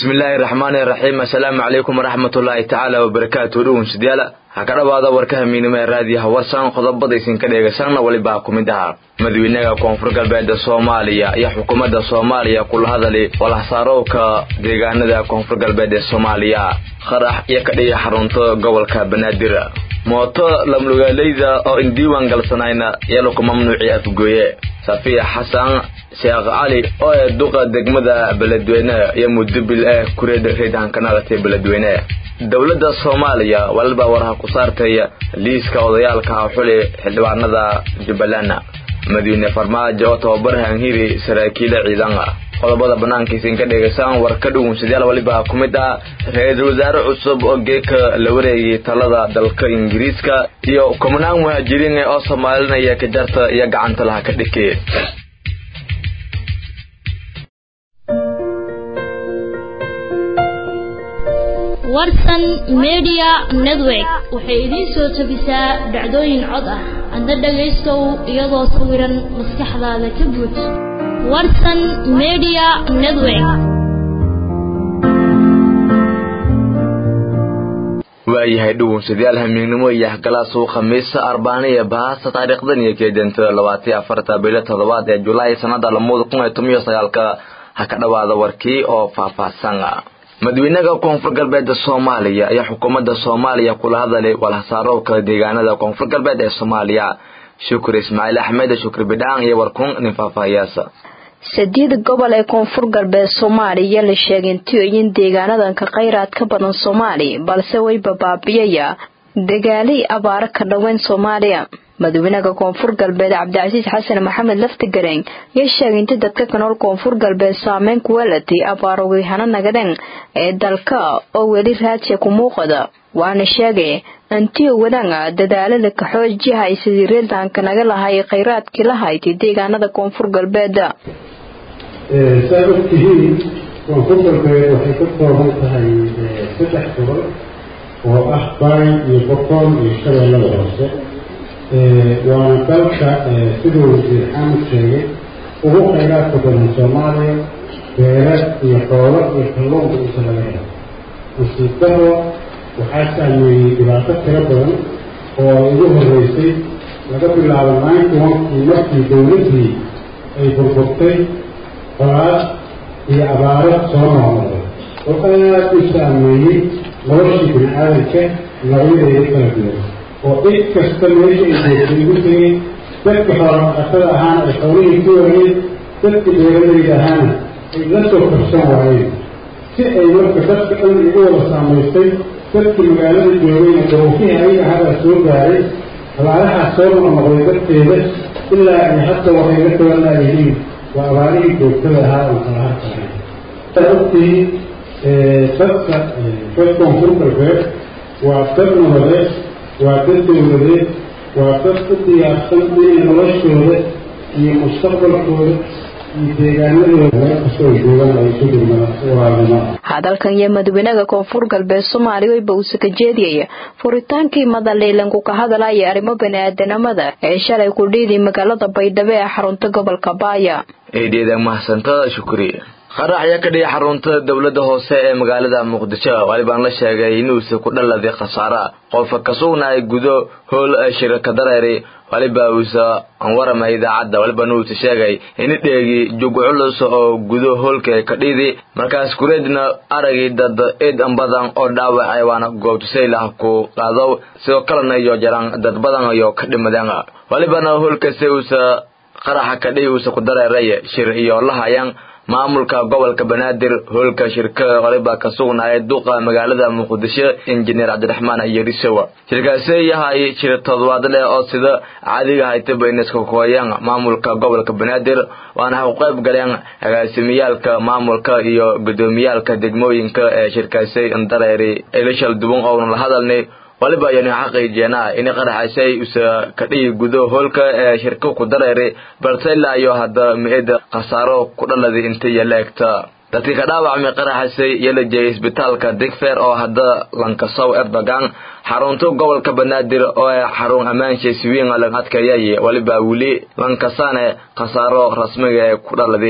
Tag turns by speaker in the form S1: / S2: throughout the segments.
S1: bismillaahi raxmaani raxiim assalaamu calaykum waraxmatullaahi tacaala wabarakaatu dhownsadayaal ha ka dhawaada warka hamiinimo ee raadiyaha warsan qodobadaysin ka dheegaysanna welibaa ku mid ahaa madaxweynaha koonfur galbeeda soomaaliya iyo xukuumadda soomaaliya kula hadali walahsaarowka deegaanada koonfur galbeed ee soomaaliya qarax iyo kadhiya xarunta gobolka banaadir mooto lamlugaaleyda oo in diiwaan galsanayna yalo ku mamnuuci afgooye safiya xasan sheekh cali oo ee duqa degmada beledweyne iyo mudubil ee kureed reedhankanaqatay beledweyne dowladda soomaaliya walba waraha ku saartay liiska odayaalka xuli xildhibaanada jubbaland madiine farmaajo oo tababar hanhiri saraakiila ciidan qodobada banaankiisa ka dhegaysaan war ka dhugunsadayaal waliba ku mid ah ra-iisul wasaare cusub oo geeka la wareegay talada dalka ingiriiska iyo kumanaan muhaajiriin oo soomaalinaya kajarta iyo gacanta laha ka dhike
S2: warsan media network waxay idiin soo tabisaa dhacdooyin cod ah adna dhagaystow iyadoo sawiran maskaxdaada ka buuj warsan media network
S1: waayahay dhugunsadayaal hamiignimo iyo hgalaas uu khamiisa arbaaniya bahaasta taariikhdan iyo keedanta labaatiyo afarta bilo toddobaad ee julaay sanada lamada kun iyo toban iyo sagaalka ha ka dhawaada warkii oo faahfaahsan madaxweynaha koonfur galbeed soomaaliya ayaa xukuumadda soomaaliya kula hadalay walhasaarowka deegaanada koonfur galbeed ee soomaaliya shukri ismaaciil axmed shukri bidhaan iyo warkun nin faahfaahiyaasa
S3: sadiid gobol ee koonfur galbeed soomaaliya la sheegay intiyoyin deegaanadanka khayraad ka badan soomaali balse way babaabiyaya dagaalay abaaro ka dhoweyn soomaaliya madaxweynaha koonfur galbeed cabdicasiis xasan maxamed laftigareen ayaa sheegay inta dadka ka nool koonfur galbeed saameyn ku weelatay abaarogihana nagadeen ee dalka oo weli raajiya ku muuqada waana sheegay antiyo wadanga dadaalada kaxoojiha ay sidii reeldaanka naga lahay khayraadkii la haytay deegaanada koonfur galbeed
S4: saad ogtihiin koonfur galbeed waxay ka kooban tahay saddex gobol oo ah baay iyo boqol iyo shabeellada hoose waana dalka siduu wasiir xaamud sheegay ugu khayraadka badan soomaaliya beera iyo xoolo iyo kalluunka inta laga helo nasiib daro waxaa saameeyey dhibaato tiro badan oo ay ugu horreysay laga bilaabo ninety onkii markii dowladdii ay burburtay qolaad iyo abaaro soo noqnoqday oo aada u saameeyey noloshii bini aadanka noocyadeeda kala duwan oo cid kasta meesha ay joogtay ugu tegay dadka xoolodhaqatada ahaana ay xoolihii ku waayeen dadka beeralayda ahaana ay la soo korsan waayeen si ay marka dadka dhan igu wada saamaystay dadkii magaalada joogayna daruufihii ayaga hadaa soo gaaray abaarahaas soo noqnoqday darteeda ilaa ay hadda waxay la tabanaayihiin waa abaarihii joogtada ahaa oo kala harkahay ad ogtihiin dadka reer koonfur galbeed waa dad nabadeed waa dad dowladeed waa dad u diyaarsan inay noloshooda iyo mustaqbalkooda iyo deegaanadooda meel kastoo ay joogaan ay isu dhigmada walaalnimo
S3: hadalkan iyo madaxweynaha koonfur galbeed soomaaliya wayba uuse ka jeediyaya furitaankii madaleylanku ka hadalaya arrimo bani-aadanimada ee shalay ku dhiiday magaalada baydhabo ee xarunta gobolka baaya
S1: eedeeda mahadsantada shukri qarax ayaa ka dhigay xarunta dowladda hoose ee magaalada muqdisho walibaan la sheegay inuusa ku dhaladay khasaara qofka ka sugnaay gudo howl shirka dareeri waliba uusa warama idaacadda walibana uusa sheegay ini dheegi jug culus oo gudo hoolka ka dhidi markaas kureedna aragii dad eed badan oo dhaawacay waana goobtusaylah ku qaado sidoo kalena iyo jaraan dad badan iyo ka dhimadeen walibana hoolkasi uusa qaraxa ka dhihi uusa ku dareeray shir iyo lahayaan maamulka gobolka banaadir hoolka shirkada waliba ka sugnaaya duqa magaalada muqdisho injineer cabdiraxmaan yarisowa shirkaasi yahay shir toddobaad leh oo sida caadiga haytaba inaska kooyaan maamulka gobolka banaadir waana ha u qayb galeen agaasimiyaalka maamulka iyo gudoomiyaalka degmooyinka ee shirkaasi dareeri elishal duban oona la hadalnay waliba ayanu xaqiijiyanaa in qaraxasay usa ka dhigi gudo hoolka ee shirka ku dareeri balse ilaa iyo hadda mi-ida khasaaro ku dhalada inta iyo la egta dadkii ka dhaawacmay qaraxasay iyo la jeeyay isbitaalka digfer oo hadda lankasow erdogan xarunta gobolka banaadir oo ee xarun ammaansha swiin lan adkeeyay waliba weli lankasane khasaaro rasmiga ee ku dhaladay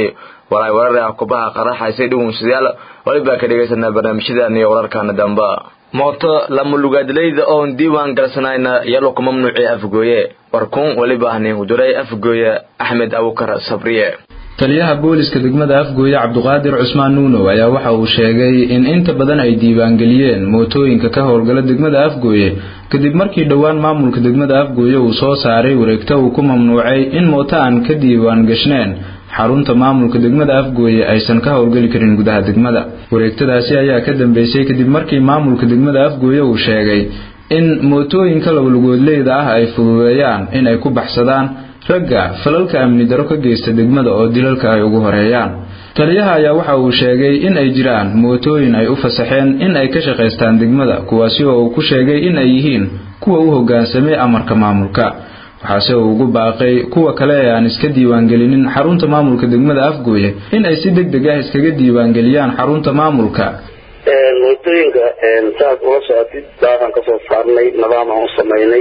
S1: walaay warar ah kubaha qaraxaysay dhugunsadayaal walibaa ka dhegaysanaa barnaamijyadan iyo wararkaana damba mooto lamalugaadleyda oon diiwaan galsanayna iyalo ku mamnuucii afgooye warkuun weliba haniin huduray afgooye axmed abukar sabriye
S5: taliyaha booliska degmada afgooye cabduqaadir cusmaan nuunow ayaa waxa uu sheegay in inta badan ay diiwaangeliyeen mootooyinka ka howlgala degmada afgooye kadib markii dhowaan maamulka degmada afgooye uu soo saaray wareegto uu ku mamnuucay in mooto aan ka diiwaan gashneen xarunta maamulka degmada afgooye aysan ka howlgeli karin gudaha degmada wareegtadaasi ayaa ka dambeysay kadib markii maamulka degmada afgooye uu sheegay in mootooyinka labalugoodleyda ah ay fududeeyaan in ay ku baxsadaan ragga falalka amni daro ka geysta degmada oo dilalka ay ugu horeeyaan taliyaha ayaa waxa uu sheegay in ay jiraan mootooyin ay u fasaxeen in ay ka shaqaystaan degmada kuwaasi oo uu ku sheegay in ay yihiin kuwa u hoggaansamay amarka maamulka waxaase uu ugu baaqay kuwa kale ee aan iska diiwaangelinin xarunta maamulka degmada afgooye in ay si deg deg ah iskaga diiwaangeliyaan xarunta maamulka
S6: mootooyinka saaad ula socotid daaqan kasoo saarnay nidaam aan u samaynay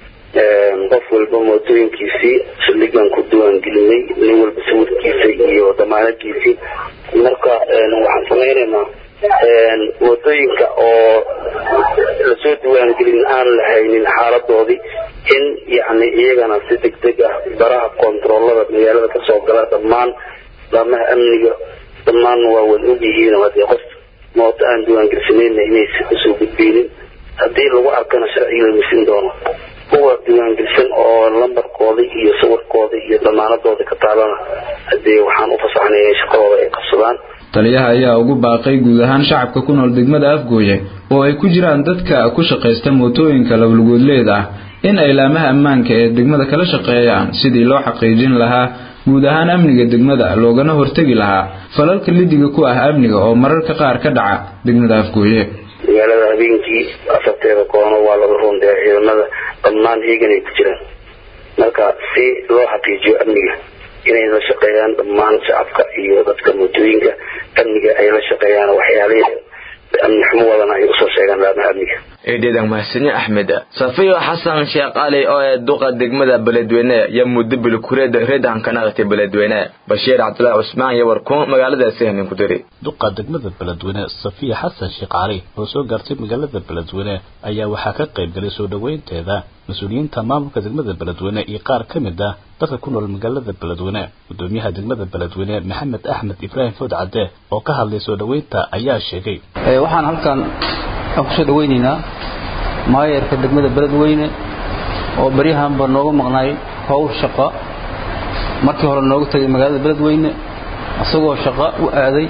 S6: qof walba mootooyinkiisii saldhigan ku diiwaangelinay nin walba sawirkiisa iyo damaanadkiisii marka waxaan samaynaynaa mootooyinka oo lasoo diiwaangelin aan lahaynin xaaladoodii in yani iyagana si deg deg ah baraha kontaroolada magaalada kasoo gala dhammaan laamaha amniga dhammaan waa wada ogyihiin hadee qof mooto aan diiwaangelsanayna inaysa usoo gudbeynin haddii lagu arkana sharciga la misin doono kuwa diiwaangelsan oo lambarkooda iyo sawirkooda iyo damaanadooda ka taalana hadee waxaan u fasaxnay inay shaqadooda ay qabsadaan
S5: taliyaha ayaa ugu baaqay guud ahaan shacabka ku nool degmada afgooye oo ay ku jiraan dadka ku shaqaysta mootooyinka labalugoodleeda ah in ay laamaha ammaanka ee degmada kala shaqeeyaan sidii loo xaqiijin lahaa guud ahaan amniga degmada loogana hortegi lahaa falalka lidiga ku ah amniga oo mararka qaar ka dhaca degmada afgooye
S6: magaalada habeenkii afarteeda koono waa laga rundeeya ciidamada dhammaan heegan ay ku jiraan marka si loo xaqiijiyo amniga inay la shaqeeyaan dhammaan shacabka iyo dadka mootooyinka amniga ay la shaqeeyaan waxyaalihii amni xumo wadana ay usoo sheegaan laamaha amniga
S1: eedheedan mahadsanyo axmed safiyo xasan sheekh cali oo ee duqa degmada beledweyne iyo muddo bilkureed reedan ka naqatay beledweyne bashiir cabdulaahi cusmaan iyo warkuun magaaladaasi hanin ku diri
S7: duqa degmada beledweyne safiya xasan sheekh cali oo soo gaartay magaalada beledweyne ayaa waxaa ka qayb galay soo dhoweynteeda mas-uuliyiinta maamulka degmada beledweyne iyo qaar ka mid ah dadka ku nool magaalada beledweyne gudoomiyaha degmada beledweyne maxamed axmed ibraahim food cadde oo ka hadlay soo dhoweynta ayaa sheegay
S8: waxaan halkan aan kusoo dhaweynaynaa maayarka degmada beledweyne oo baryahanba nooga maqnaay howl shaqa markii hore nooga tegay magaalada beledweyne isagoo shaqa u aaday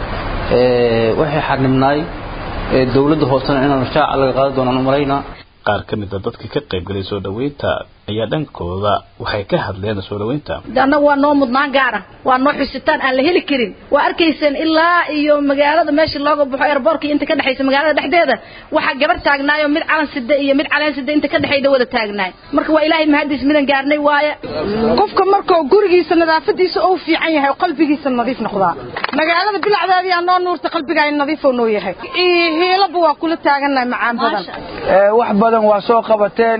S8: waxay xarnibnaay dowladda hoosena inaan shaaca laga qaadi doonaan u malaynaa
S7: qaar ka mid a dadka ka qayb galay soo dhoweynta ayaa dhankooda waxay ka hadleen soo dhoweynta
S9: annagu waa noo mudnaan gaara waa noo xusitaan aan la heli karin waa arkayseen ilaa iyo magaalada meesha looga baxo airboortka inta ka dhexaysa magaalada dhexdeeda waxaa gabar taagnaayo mid calan sida iyo mid caleen sida inta ka dhexayda wada taagnaay marka waa ilaahay mahadiis midan gaarnay waaye
S10: qofka markuu gurigiisa nadaafadiisa uu fiican yahay qalbigiisa nadiif noqdaa magaalada bilacdeedii aa noo nuurta qalbigaay nadiif noo yahay hiilaba waa kula taagannahay macaan badan
S11: wax badan waa soo qabateen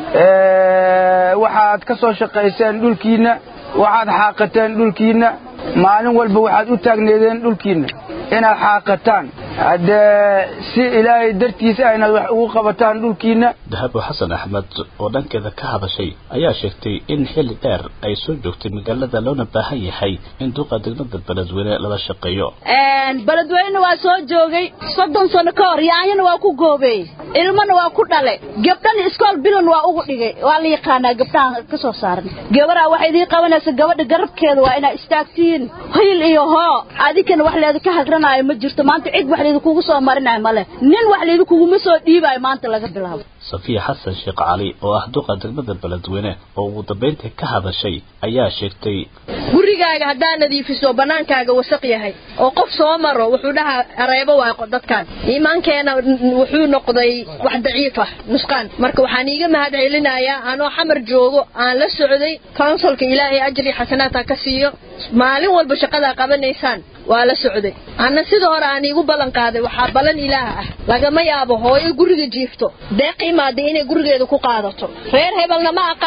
S11: waxaad ka soo shaqayseen dhulkiinna waxaad xaaqateen dhulkiinna maalin walba waxaad u taagneedeen dhulkiinna inaad xaaqataan haddee si ilaahay dartiisa aynaad wax ugu qabataan dhulkiinna
S7: dahabo xasan axmed oo dhankeeda ka hadashay ayaa sheegtay in xilli dheer ay soo joogtay magaalada loona baahan yahay in duqa degmada beledweyne lala shaqeeyo
S12: beledweyne waa soo joogay soddon sano ka hor yaanyana waa ku goobeey ilmana waa ku dhale gabdhan iskool bilan waa ugu dhigay waa la yaqaanaa gabdhahan ka soo saaran gabaraa waxay idiin qabanaysa gabadha garabkeeda waa inaad istaagtiin hiil iyo hoo adinkana wax leeda ka hagranaayo ma jirto maanta cid wax leeda kugu soo marinayo male nin wax leeda kuguma soo dhiibayo maanta laga bilaabo
S7: safiya xasan sheekh cali oo ah duqa degmada beledweyne oo ugu dambayntii ka hadashay ayaa sheegtay
S13: gurigaaga haddaa nadiifiso bannaankaaga wasaq yahay oo qof soo maro wuxuu dhahaa areebo waay dadkan iimaankeena wuxuu noqday wax daciif ah nusqaan marka waxaan iiga mahad celinayaa anoo xamar joogo aan la socday counsilka ilaahay ajri xasanaadka ka siiyo maalin walba shaqadaa qabanaysaan waa la socday anna sida hore aan iigu ballan qaaday waxaa ballan ilaah ah lagama yaabo hooyo guriga jiifto deeq imaada inay gurigeeda ku qaadato reer hebelna ma aqaan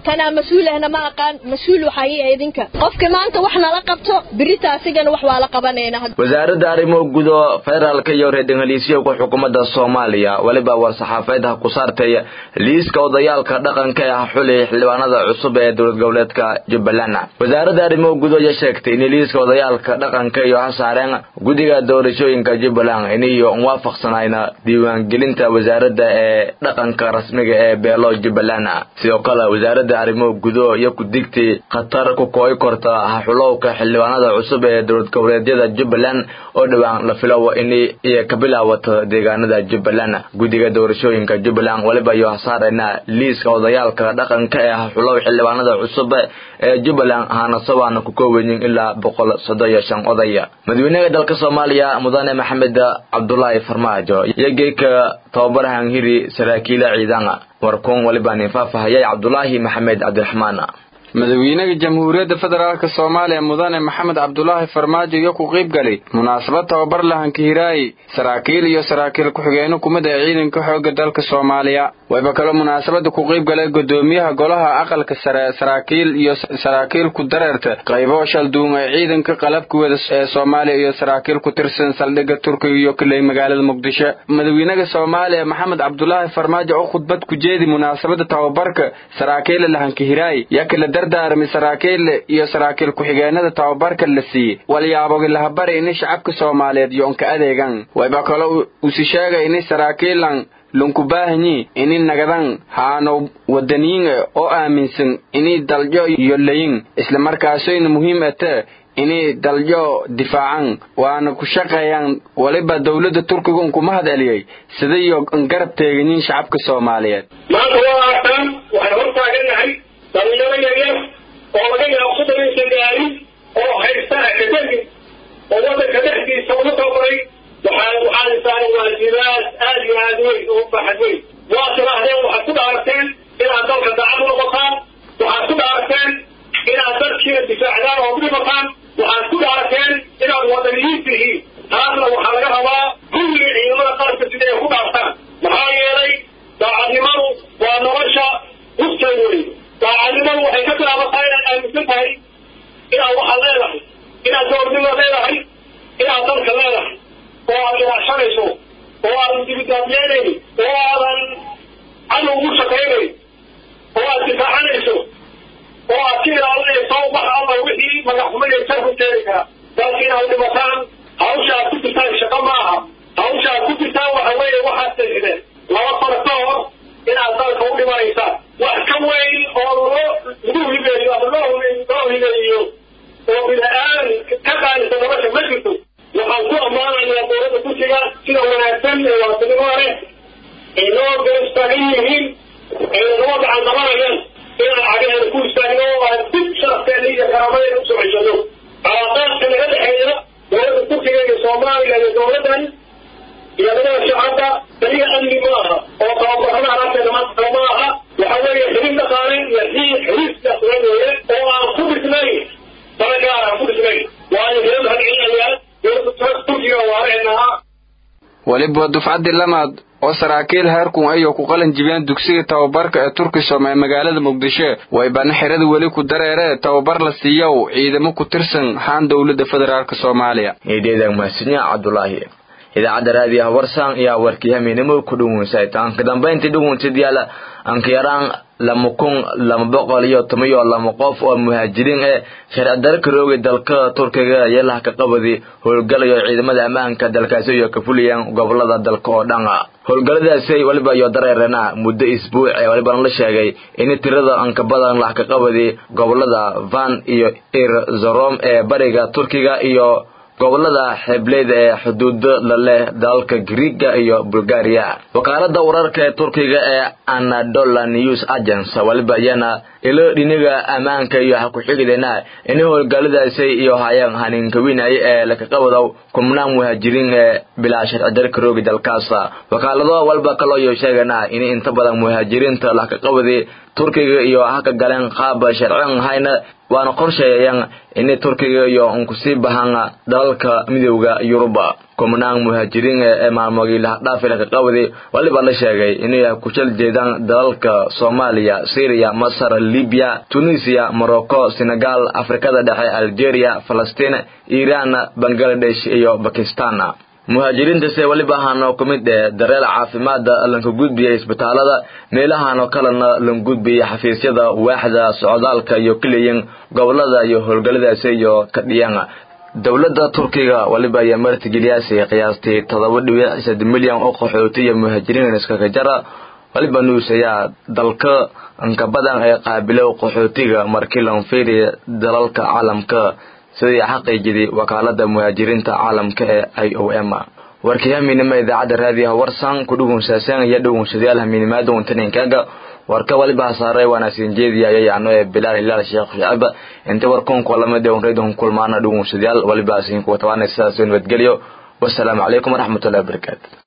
S13: kanaa mas-uul ahna ma aqaan mas-uul waxaa ii idinka qofka maanta wax nala qabto birita asigana wax waa la qabanayna
S1: wasaaradda arrimo gudo federaalka iyo reerdhangaliisyowka xukuumadda soomaaliya weliba war-saxaafeed ha ku saartay liiska odayaalka dhaqanka ee ah xuli xildhibaanada cusub ee dowlad goboleedka jubbaland wasaaradda arrimo gudo ayaa sheegtay in liiska odayaalka dhaqanka iyo ha saareen guddiga doorashooyinka jubbaland iniyo waafaqsanayna diiwaangelinta wasaaradda ee dhaqanka rasmiga ee beelo jubbaland sidoo kale wasaaradda arrimo gudo iyo ku digtay khatar ku kooy korta haxulowka xildhibaanada cusub ee dowlad goboleedyada jubbaland oo dhowaan la filowo in iyo ka bilaawato deegaanada jubbaland guddiga doorashooyinka jubbaland weliba iyo hasaarayna liiska odayaalka dhaqanka ee haxulow xildhibaanada cusub ee jubbaland haanasabaana ku koobanyin ilaa boqol soddon iyo shan odaya madaxweynaha dalka soomaaliya mudane maxamed cabdulaahi farmaajo iyo geeka tababarahan hiri saraakiila ciidana warkuun waliba nin faafahayay cabdulaahi maxamed cabdiraxmaan
S14: madaxweynaha jamhuuriyadda federaalk soomaaliya mudane maxamed cabdulaahi farmaajo iyo ku qayb galay munaasabad tababar lahanka hiraayi saraakiil iyo saraakiil ku-xigeenno kumid ee ciidanka xoogga dalka soomaaliya wayba kaloo munaasabada ku qayb galay gudoomiyaha golaha aqalka sare saraakiil iyo saraakiil ku dareerta qaybo shalduun ee ciidanka qalabkuwada ee soomaaliya iyo saraakiil ku tirsan saldhigga turkiga iyo kaley magaalada muqdisho madaxweynaha soomaaliya maxamed cabdulaahi farmaajo oo khudbad ku jeedi munaasabada tababarka saraakiila lahanka hiraayi yaa kala dardaarmay saraakiil iyo saraakiil ku-xigeenada tababarka la siiyey walyaabogi lahabari ini shacabka soomaaliyeed yoonka adeegan wayba kaloo usi sheegay ini saraakiilan lunkubaahanyi ini nagadan haano wadaniyin oo aaminsan ini daljo iyo layin islamarkaasoyna muhiim ate inay daljo difaacan waana ku shaqeeyaan waliba dowladda turkiga un kuma hadceliyey sidayo garab teeganyiin shacabka soomaaliyeed
S15: maanta waa arkaan waxaan hor taagannahay dhalinyaro yaryar oo laga yaabo soddon aysan gaarin oo haysta akademi oo waddanka dhexdiisa ugu tababaray waxaan waxaan saaray waajibaad aad iyo aad weyn oo baaxad weyn waa tidaahdeen waxaad ku dhaarteen inaad dalka daacad u noqotaan waxaad ku dhaarteen inaad dalkiina difaacdaan oo udhimataan waxaad ku dhaarteen inaad wadaniyiin tihiin taasna waxaa laga rabaa kulligii ciidamada qalabka sida ay ku dhaartaan maxaa yeelay daacadnimadu waa nolosha hufteed wey daacadnimadu waxay ka bilaabataa inaad aaminsan tahay inaad waxaad leedahay inaad doornimo leedahay inaad dalka leedahay oo aad ilaashanayso oo aadan dibidaadleenayn oo aadan cadow ugu shaqaynayn oo aad difaacanayso oo aad ka ilaalinayso wax alla wixii magaxxumada jar ku keeni kara dalka inaad dhimataan hawsha aad ku jirtaan shaqo ma aha hawsha aad ku jirtaan waxa weeye waxaad tagideen laba sano ka hor inaad dalka u dhimanaysaan wax ka weyn oo loo lagu hibeeyo ama loo loo hibeeyo oo bini-aan ka qaadisa nolosha ma jirto waxaan ku ammaanayaa dowladda kursiga sida wanaagsan ee waatanimo leh ay noo garab taagan yihiin ay nagama gacan qabanayaan inaan cagaheeda ku istaagno oo aan dib sharafteena iyo karamadeena usoo ceshano calaaqaadka naga dhexeeya dowladda turkiga iyo soomaaliya iyo dowladdan iyo dadada shacabka kaliya amni ma aha oo tababarada alaabteeda maanta ma aha waxa weeye xiriir dhaqaale iyo xiriir xiriir siyaasiyeed weeye oo aan ku dhisnayn dana gaar aan ku dhisnayn waayo hira mahadcelinayaa dowladda turkiga waareenaha
S14: weliba dufcaddii lamaad oo saraakiil heerkun ayuu ku qalin jibiyeen dugsiga tababarka ee turkisom ee magaalada muqdisho waybana xerada weli ku dareere tababar la siiyow ciidamo ku tirsan haan dowladda federaalk soomaaliya
S1: eedeedan mahadsanyaa cabdulaahi idaacadda raadiyaha warsaan ayaa warkii hamiinimo ku dhuwansay taanka dambayntii dhuwansid yaala ankayaraan lama kun lama boqol iyo toban iyo lama qof oo muhaajiriin ee sharci daro karoogay dalka turkiga yeelaha ka qabadi howlgalayo ciidamada ammaanka dalkaasi iyo ka fuliyeen gobolada dalka oo dhan howlgalladaasi waliba iyo dareerana muddo isbuuc ee walibana la sheegay in tirada anka badan lah ka qabadi gobolada van iyo irzorom ee bariga turkiga iyo gobolada xeebleeda ee xuduudo la leh dalalka griiga iyo bulgaria wakaalada wararka ee turkiga ee anadola news agence waliba iyana ilo dhiniga ammaanka iyo ha ku-xigidena in howlgalladaasi iyo hayaan haninkawinay ee lakaqabadow kumnaan muhaajiriin ee bilaa sharci darka roogi dalkaas wakaalado walba kaloo iyo sheegana in inta badan muhaajiriinta lakaqabadi turkiga iyo haka galeen qaab sharcin hayna waana qorsheeyayaan inay turkiga iyo unkusii bahaan dalalka midowda yuruba kumanaan muhaajiriin ee maalmoogii lahadhaafila ka qabday waliba la sheegay inay ku jal jeedaan dalalka soomaaliya syriya masar libiya tunisiya morocco senegal afrikada dhexe algeria falastiin iiraan bangaladesh iyo bakistan muhaajiriintase weliba ahaanoo ku mid ee dareel caafimaada lanka gudbiyay isbitaalada meelahanoo kalena lan gudbiyay xafiisyada waaxda socdaalka iyo keliyin gobolada iyo howlgalladaasi iyo kadhiyan dowladda turkiga waliba ayaa martigeliyaasi qiyaastii todoba dhibic sad milyan oo qaxooti iyo muhaajiriin iskaga jara waliba news ayaa dalka inka badan ee qaabilo qaxootiga markii lan fiiriya dalalka caalamka sidii xaqiijidii wakaalada muhaajiriinta caalamka ee i o m warkii hamiinima idaacadda raadiyaha warsan ku dhugunsaasan iyo dhugunsadayaal hamiinimaada untaninkaga warka waliba hasaaray wanaagsan jeediya ayayaano ee bilaal hilaal sheekh shacab inta warkunka lamid ee unraydun kulmaana dhugunsadayaal waliba asiinku watawaanay sidaas nabadgelyo wasalaamu calaykum waraxmatullahi wabarakaatu